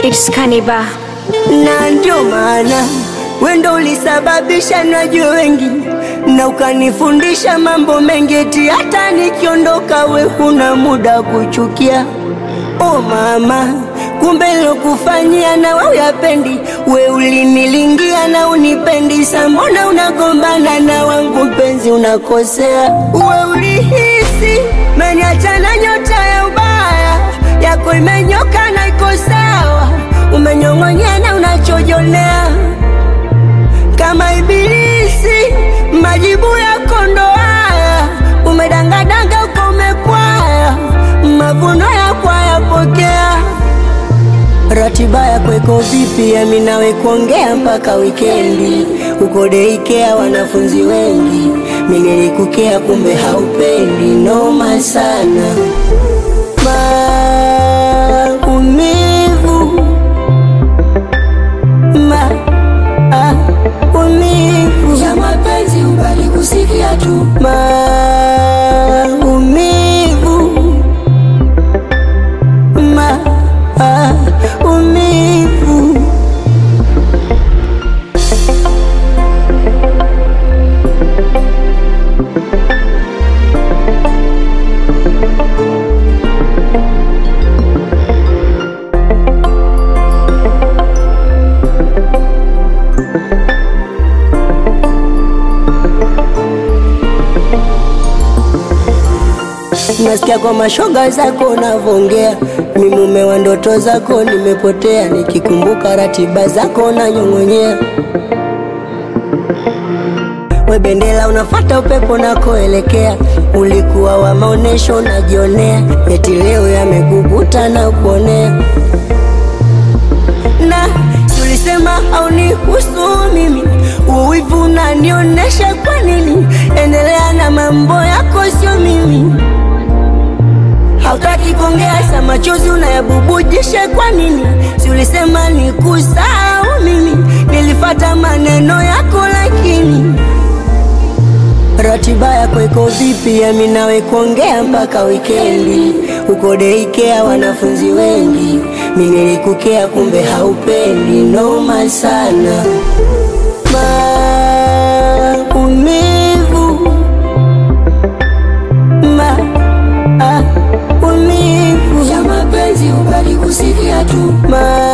It's Kaniba. na ndio maana wendo ulisababisha najue wengi na ukanifundisha mambo mengi, eti hata nikiondoka we huna muda kuchukia. O mama, kumbe lokufanyia na we uyapendi, we ulinilingia na unipendi, sa mbona unagombana na wangu mpenzi, unakosea. We ulihisi meniacha na nyota ya ubaya yako imenyoka na iko sawa, umenyong'onyea na unachojonea kama ibilisi, majibu yako ndo haya, umedangadanga uko umepwaya, mavuno yako hayapokea. Ratiba yako iko vipi? Yami nawe kuongea mpaka wikendi, uko deikea wanafunzi wengi, mimi nilikukea kumbe haupendi, noma sana maumivu maumivu ya mapenzi ubali kusikia tu maumivu maumivu Nasikia kwa mashoga zako unavongea, mi mume wa ndoto zako nimepotea, nikikumbuka ratiba zako nanyong'onyea. We bendera unafata upepo nakoelekea, ulikuwa wa maonesho unajionea, eti leo yamekukuta na kuonea na si ulisema haunihusu mimi, uwivu unanionyesha kwa nini? Endelea na mambo yako, sio mimi. Hautaki kuongea, sa machozi unayabubujisha kwa nini? Si ulisema nikusahau mimi, nilifata maneno yako lakini Ratiba yako iko vipi? Yami nawe kuongea mpaka wikendi, uko deikea wanafunzi wengi, mi nilikukea kumbe haupendi, noma sana maumivu maumivu ya mapenzi ubali kusikia tu ma